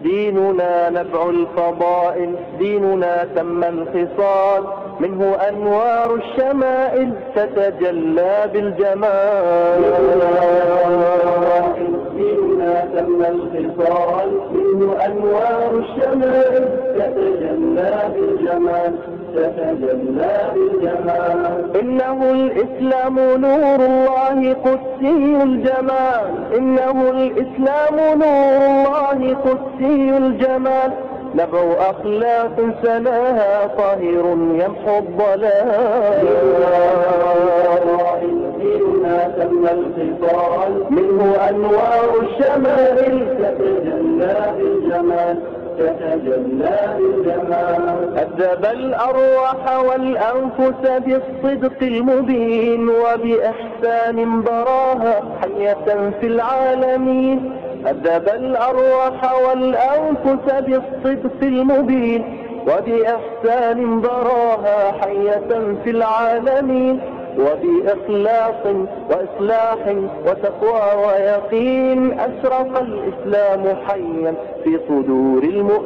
ديننا نبع الفضائل ديننا تم الخصال منه أنوار الشمائل تتجلى بالجمال ديننا تم الخصال منه أنوار الشمائل تتجلى بالجمال تتجلى بالجمال إنه الإسلام نور الله قدسي الجمال إنه الإسلام نور الله قدسي الجمال نبع أخلاق سناها طاهر يمحو الضلال ديننا تم الخصال منه أنوار الشمائل تتجلى بالجمال تتجلى بالجمال أدب الأرواح والأنفس بالصدق المبين وبإحسان براها حية في العالمين أدب الأرواح والأنفس بالصدق المبين وبإحسان براها حية في العالمين وبإخلاص وإصلاح وتقوى ويقين أشرق الإسلام حيا في صدور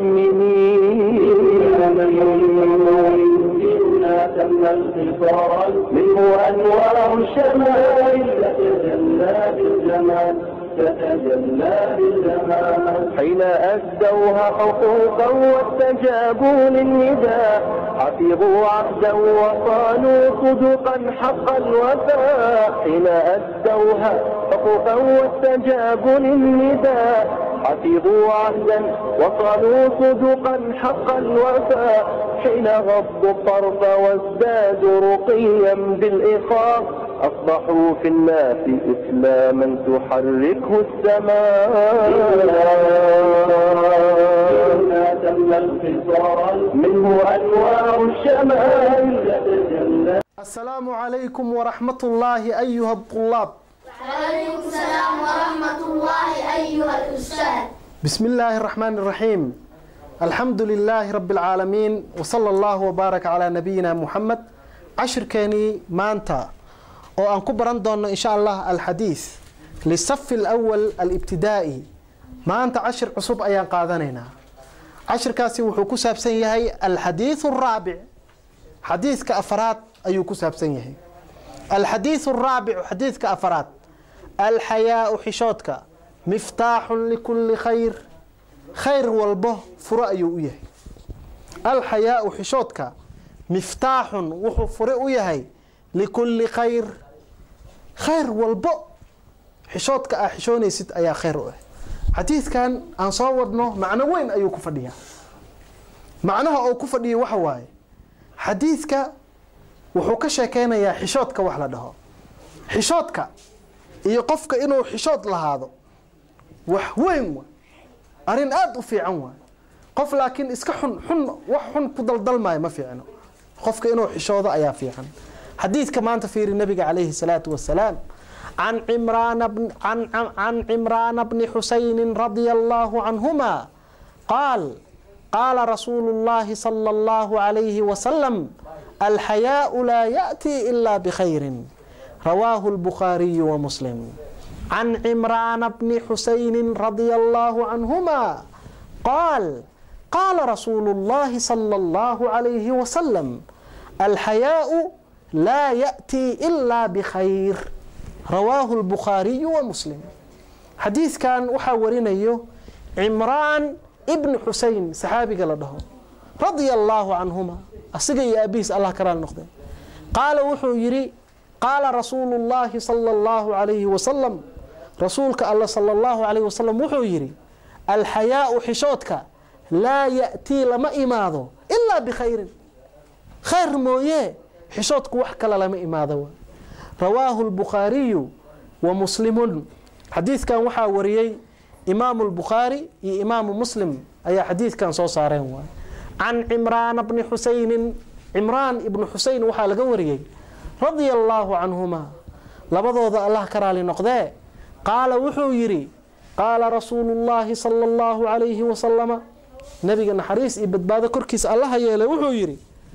المؤمنين ديننا تم الخصال منه أنوار الشمائل تتجلى بالجمال تتجلى بالجمال حين أدوها حقوقا واستجابوا للنداء حفظوا عهدا وصانوا صدقا حق الوفاء حين أدوها حقوقا واستجابوا للنداء حفظوا عهدا وصانوا صدقا حق الوفاء حين غضوا الطرف وازدادوا رقيا بالإخاء أصبحوا في الناس إسلاما تحركه السماء تم الخصال منه أنوار الشمال تتجلى السلام عليكم ورحمة الله أيها الطلاب وعليكم السلام ورحمة الله أيها الأستاذ بسم الله الرحمن الرحيم الحمد لله رب العالمين وصلى الله وبارك على نبينا محمد عشر كاني مانتا oo aan ku baran doono insha allah alxadiis lisafi alawal alibtidaa'i maanta cashir cusub ayaan qaadanaynaa cashirkaasi wuxuu ku saabsan yahay alxadiiث الraabic xadiidka afaraad ayuu ku saabsan yahay alxadiiث الraabic xadiidka afaraad alxayaau xishoodka miftaaxun likuli khayr khayr walbo furo ayuu u yahay alxayaau xishoodka miftaaxun wuxuu fure u yahay likulli khayr khayr walbo xishoodka aa xishoonaysid ayaa khayr u ah xadiidkan aan soo wadno macno weyn ayuu ku fadhiyaa macnaha uu ku fadhiya waxa waaye xadiidka wuxuu ka sheekeynayaa xishoodka wax la dhaho xishoodka iyo qofka inuu xishood lahaado wax weyn wa arrin aada u fiican waay qof laakiin iska xun xun wax xun ku daldalmaayo ma fiicno qofka inuu xishoodo ayaa fiican xadiidka maanta fiiri nabiga calayhi salaatu wasalaam can cimraana can cimraana bni xusayni radia allahu canhuma qaal qaala rasuulu llahi sala allahu calayhi wasalam alxayaau laa yaأtii ila bikhayrin rawaahu lbukhaariyu wamuslim can cimraana bni xusayni radia allahu canhuma qaal qaala rasuulu llahi sala allahu calayhi wasalam alxayaau laa yaأtii ilaa bikhayr rawaahu lbukhaariyu wa muslim xadiidkan waxaa warinayo cimraan ibni xusein saxaabiga la dhaho radia allaahu canhuma asiga iyo aabihiis allah ka raali noqdeen qaala wuxuu yidhi qaala rasuulu llaahi sala allahu calayhi wasalam rasuulka alla sala allahu calayhi wasalam wuxuu yidhi alxayaau xishoodka laa yaأtii lama imaado ilaa bikhayrin khayr mooye xishoodku wax kale lama imaado rawaahu lbukhaariyu wa muslimun xadiidkan waxaa wariyey imaamu lbukhaari iyo imaamu muslim ayaa xadiidkan soo saareen waay can cimraana bni xusaynin cimraan ibnu xuseyn waxaa laga wariyey radia allaahu canhuma labadooda allah ka raali noqdee qaala wuxuu yidhi qaala rasuulu llaahi sala allahu calayhi wasalama nabiga naxariis iyo badbaado korkiisa allaha yeelay wuxuu yidhi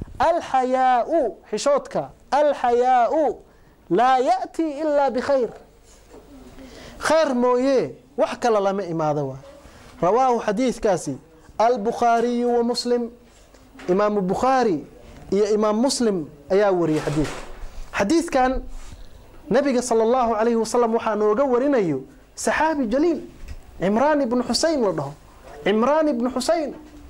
alxayaau xishoodka alxayaau laa yaأtii ilaa bikhayr khayr mooye wax kale lama imaado waa rawaahu xadiidkaasi albukhaariyu wa muslim imaamu bukhaari iyo imaam muslim ayaa wariyey xadiidka xadiidkan nabiga sala allahu calayhi wasalam waxaa nooga warinayo saxaabi jaliil cimraan ibnu xuseyn la dhaho cimraan ibnu xuseyn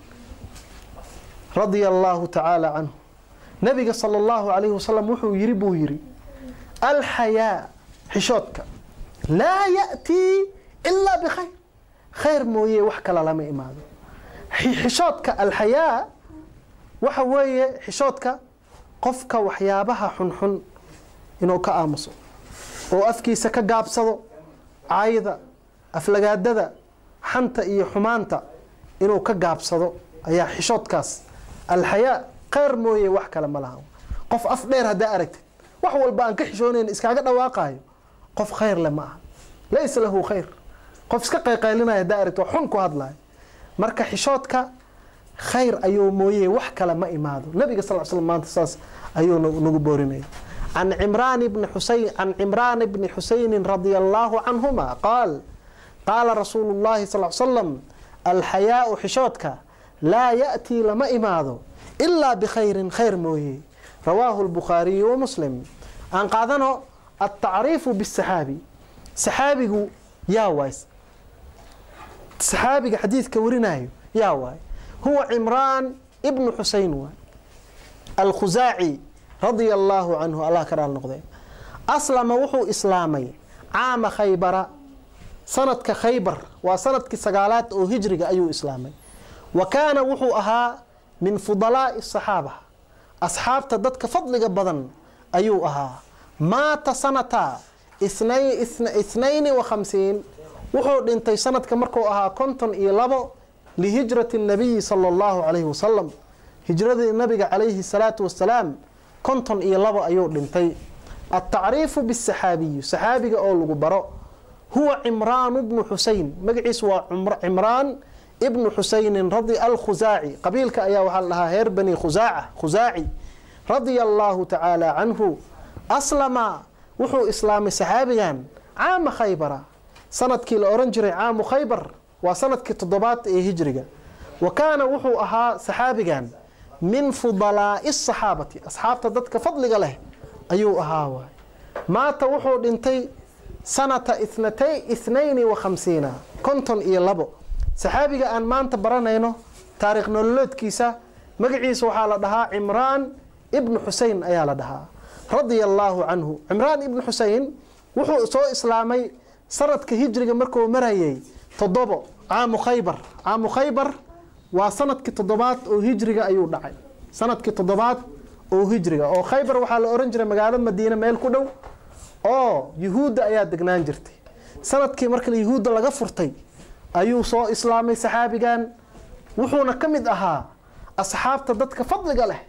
radia allahu tacaala canhu nabiga sala allahu calayhi wasalam wuxuu yiri buu yiri alxayaa xishoodka laa ya'tii ilaa bikhayr khayr mooye wax kale lama imaado xishoodka alxayaa waxa weeye xishoodka qofka waxyaabaha xunxun inuu ka aamuso oo afkiisa ka gaabsado caayda aflagaadada xanta iyo xumaanta inuu ka gaabsado ayaa xishoodkaas alxayaa khayr mooye wax kale ma laha qof af dheer haddaa aragtid wax walba aan ka xishoonayn iskaaga dhawaaqaayo qof khayr le ma aha laysa lahu khayr qof iska qayqaylinaya haddaa aragtid waa xun ku hadlayo marka xishoodka khayr ayuu mooye wax kale ma imaado nabiga sal l slam maanta saas ayuu nagu boorinaya can cimraan bni xuseyn can cimraan bni xuseynin radia allahu canhuma qaal qaala rasuulu llahi sal slam alxayaau xishoodka laa ya'tii lama imaado ilaa bikhayrin khayr mooye rawaahu lbukhaariyu wa muslim aan qaadano altacriifu bisaxaabi saxaabigu yaa waay saxaabiga xadiidka warinayo yaa waay huwa cimraan ibnu xuseyn waay alkhusaaci radia allaahu canhu allah ka dhaal noqdee aslama wuxuu islaamay caama khaybara sanadka khaybar waa sanadkii sagaalaad oo hijriga ayuu islaamay wa kaana wuxuu ahaa min fudalaa'i asaxaaba asxaabta dadka fadliga badan ayuu ahaa maata sanata ithnayni wa khamsiin wuxuu dhintay sanadka markuu ahaa konton iyo labo lihijrati nabiyi sala allahu calayhi wasalam hijradii nabiga calayhi salaatu wasalaam konton iyo labo ayuu dhintay altacriifu bisaxaabiyi saxaabiga oo lagu baro huwa cimraanu bnu xuseyn magaciisu waa cimraan ibnu xuseynin radi alkhusaaci qabiilka ayaa waxaa la dhahaa reer bani khusaaca khusaaci radia allaahu tacaala canhu aslama wuxuu islaamay saxaabigan caama khaybara sanadkii la oran jiray caamu khaybar waa sanadkii toddobaad ee hijriga wa kaana wuxuu ahaa saxaabigan min fudalaa'i asaxaabati asxaabta dadka fadliga leh ayuu ahaa waay maata wuxuu dhintay sanata ithnatay ithnayni wa khamsiina konton iyo labo saxaabiga aan maanta baranayno taariikh nololeedkiisa magaciisa waxaa la dhahaa cimraan ibnu xuseyn ayaa la dhahaa radia allaahu canhu cimraan ibnu xuseyn wuxuu soo islaamay sanadka hijriga markuu marayay toddobo caamu khaybar caamu khaybar waa sanadkii toddobaad oo hijriga ayuu dhacay sanadkii toddobaad oo hijriga oo khaybar waxaa la ohan jiray magaalo madiine meel ku dhow oo yuhuudda ayaa degnaan jirtay sanadkii marka yuhuudda laga furtay ayuu soo islaamay saxaabigan wuxuuna ka mid ahaa asxaabta dadka fadliga leh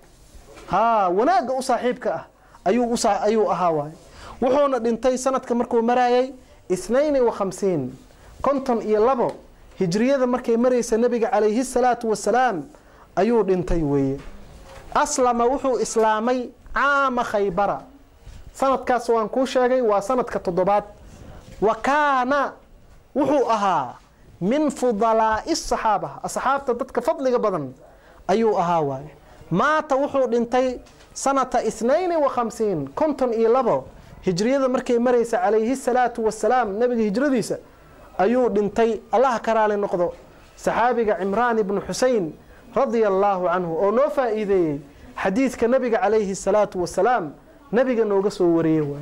haa wanaagga u saaxiibka ah ayuu ayuu ahaa waay wuxuuna dhintay sanadka markuu marayay ithnayni wa khamsiin konton iyo labo hijriyada markay maraysa nebiga calayhi salaatu wasalaam ayuu dhintay weeye aslama wuxuu islaamay caama khaybara sanadkaas waan kuu sheegay waa sanadka toddobaad wa kaana wuxuu ahaa min fudalaa'i asaxaaba asxaabta dadka fadliga badan ayuu ahaa waaye maata wuxuu dhintay sanata ithnayni wa khamsiin konton iyo labo hijriyada markay maraysa calayhi salaatu wasalaam nebiga hijradiisa ayuu dhintay allaha ka raali noqdo saxaabiga cimraan ibnu xuseyn radia allaahu canhu oo noo faa'iideeyey xadiidka nebiga calayhi salaatu wasalaam nebiga nooga soo wariyey waay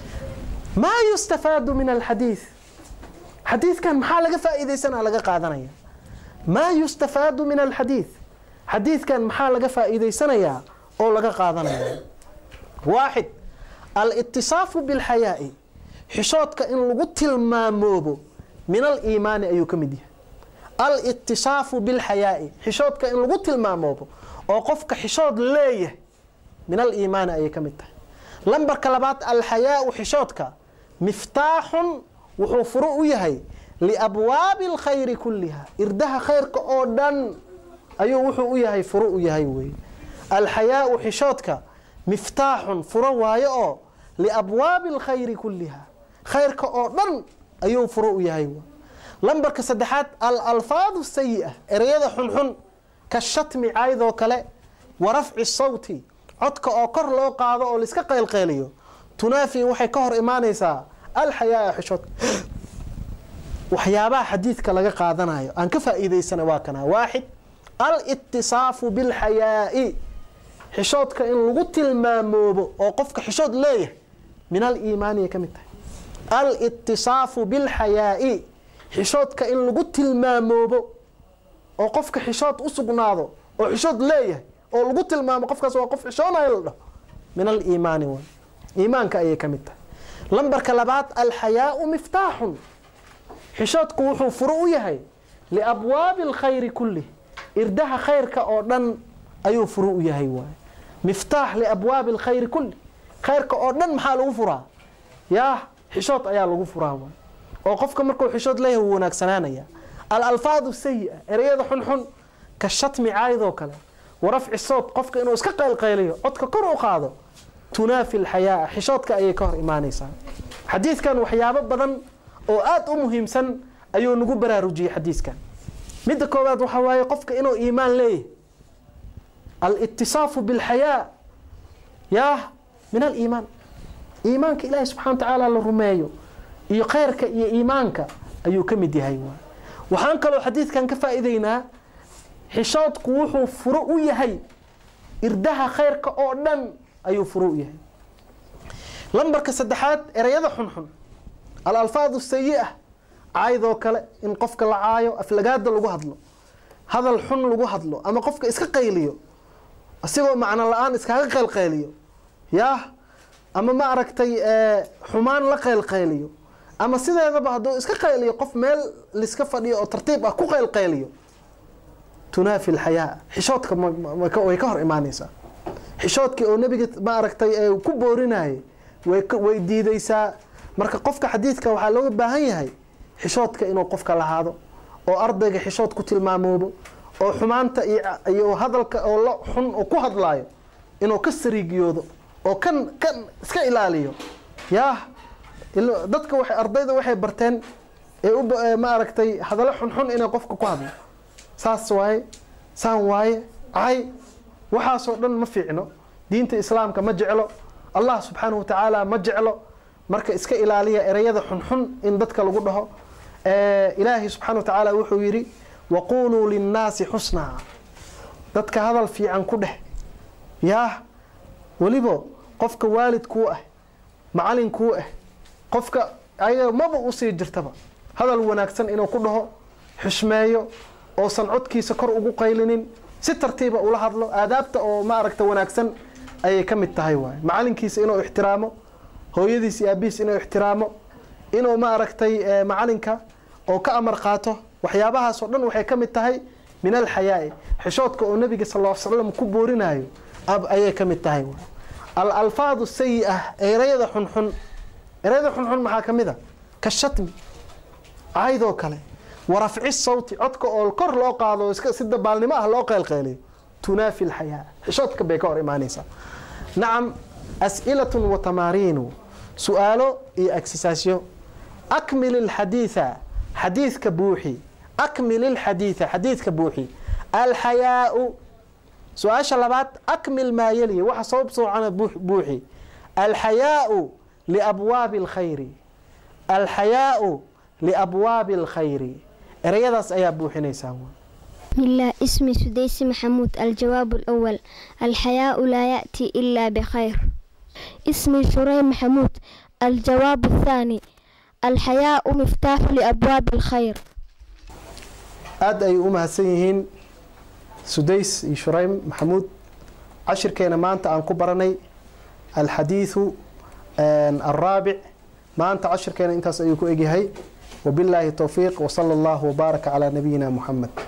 maa yustafaadu min alxadiid xadiidkan maxaa laga faa'iidaysanaa laga qaadanaya maa yustafaadu min alxadiid xadiidkan maxaa laga faa'iidaysanayaa oo laga qaadanaya waaxid alitisaafu bilxayaa'i xishoodka in lagu tilmaamoobo min aliimaani ayuu ka mid yahay alitisaafu bilxayaa'i xishoodka in lagu tilmaamoobo oo qofka xishood leeyahay min aliimaani ayay ka mid tahay lambarka labaad alxayaau xishoodka miftaaxun wuxuu furo u yahay liabwaabi alkhayri kulliha irdaha khayrka oo dhan ayuu wuxuu u yahay furo u yahay weeye alxayaau xishoodka miftaaxun furo waayo oo liabwaabi alkhayri kulliha khayrka oo dhan ayuu furo u yahay lambarka saddexaad al alfaadu sayi-a ereyada xunxun ka shatmi caydoo kale wa rafci sawti codka oo kor loo qaado oo laiska qaylqayliyo tunaafi waxay ka hor imaanaysaa alxayaa xishoodka waxyaabaha xadiidka laga qaadanayo aan ka faa'iidaysana waa kana waaxid alitisaafu bilxayaa'i xishoodka in lagu tilmaamoobo oo qofka xishood leeyahay min aliimaaniya ka mid tahay alitisaafu bilxayaa'i xishoodka in lagu tilmaamoobo oo qofka xishood u sugnaado oo xishood leeyahay oo lagu tilmaamo qofkaas waa qof xishoonayo la dhaho min aliimaani way iimaanka ayay ka mid tahay lambarka labaad alxayaau miftaaxun xishoodku wuxuu furo u yahay liabwaabi alkhayri kulli irdaha khayrka oo dhan ayuu furo u yahay waay miftaax liabwaabi alkhayri kulli khayrka oo dhan maxaa lagu furaa yaa xishood ayaa lagu furaa waay oo qofka markuu xishood leeyahay wuu wanaagsanaanaya alalfaadu sayi-a ereyada xunxun ka shatmi caayadoo kale wa rafci sawt qofka inuu iska qaylqayliyo codka kor u qaado tunaafi alxayaaa xishoodka ayay ka hor imaanaysaa xadiidkan waxyaabo badan oo aada u muhiimsan ayuu nagu baraarujiyey xadiidkan midda koowaad waxaa waaye qofka inuu iimaan leeyahay alitisaafu bilxayaa yaa min aliimaan iimaanka ilaahi subxana wa tacaala la rumeeyo iyo khayrka iyo iimaanka ayuu ka mid yahay waay waxaan kaloo xadiidkan ka faa'iideynaa xishoodku wuxuu furo u yahay irdaha khayrka oo dhan ayuu furo u yahay lambarka saddexaad ereyada xunxun alalfaadu sayi-a caydoo kale in qofka la caayo aflagaada lagu hadlo hadal xun lagu hadlo ama qofka iska qayliyo isagoo macno la-aan iskaga qaylqayliyo yaah ama ma aragtay xumaan la qaylqayliyo ama sideedaba hadduu iska qayliyo qof meel liska fadhiyo oo tartiib ah ku qaylqayliyo tunaafi alxayaa xishoodka way ka hor imaanaysaa xishoodkii oo nebiga ma aragtay ku boorinayay way diidaysaa marka qofka xadiidka waxaa looga baahan yahay xishoodka inuu qofka lahaado oo ardayga xishood ku tilmaamoobo oo xumaanta iyo hadalka oo la xun oo ku hadlaayo inuu ka sariigiyoodo oo kan kan iska ilaaliyo yaah dadka waxay ardayda waxay barteen ee u ma aragtay hadallo xunxun inay qofka ku hadlo saas waaye saan waaye cay waxaasoo dhan ma fiicno diinta islaamka ma jeclo allah subxaanahu watacaala ma jeclo marka iska ilaaliya ereyada xunxun in dadka lagu dhaho ilaahay subxana wa tacaala wuxuu yidhi waquuluu linnaasi xusnaa dadka hadal fiican ku dheh yaah weliba qofka waalidkuu ah macalinkuu ah qofka ayaga maba usii jirtaba hadal wanaagsan inuu ku dhaho xushmeeyo oosan codkiisa kor ugu qaylinin si tartiiba ula hadlo aadaabta oo ma aragta wanaagsan ayay ka mid tahay waay macalinkiisa inuu ixtiraamo hooyadiis iyo aabihiis inuu ixtiraamo inuu ma aragtay macalinka oo ka amar qaato waxyaabahaasoo dhan waxay ka mid tahay min alxayaai xishoodka oo nabiga sal l slam ku boorinayo ayay ka mid tahay alalfaadu sayi-ah ereyada xunxun ereyada xunxun maxaa ka mid a ka shatmi caydoo kale warafci sawti codka oo kor loo qaado si dabaalnimo ah loo qaylqayliyo tunaafi alxayaa xishoodka bay ka hor imaanaysaa nacam as'ilatun wa tamaariinu su-aalo iyo agsisaasyo akmil ilxadiida xadiidka buuxi akmil ilxadiida xadiidka buuxi alxayaau su-aasha labaad akmil maa yeliya waxa soo soocana buuxi alxayaau liabwaabi alkhayri alxayaau liabwaabi alkhayri ereyadaas ayaa buuxinaysaa بسم الله اسمي سديس محمود الجواب الأول الحياء لا يأتي إلا بخير اسمي شريم محمود الجواب الثاني الحياء مفتاح لأبواب الخير aada ay u mahadsan yihiin sudays iyo shuraym maxamuud cashirkeena maanta aan ku baranay alxadiidu alraabic maanta cashirkeena intaas ayuu ku egyahay wabilaahi towfiiq wsala allahu wbaaraka calaa nabiyina muxamed